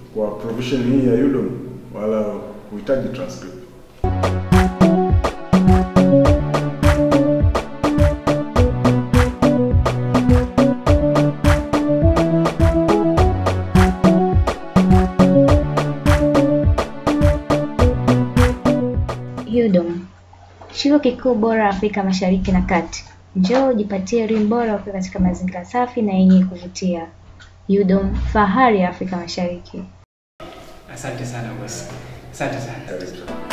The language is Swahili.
kwa provision hii ya UDOM wala kuhitaji transcript. UDOM, chuo kikuu bora Afrika Mashariki na Kati. Njoo ujipatie elimu bora ukiwa katika mazingira safi na yenye kuvutia. UDOM, fahari ya Afrika Mashariki. Asante sana bosi, asante sana. Karibu sana.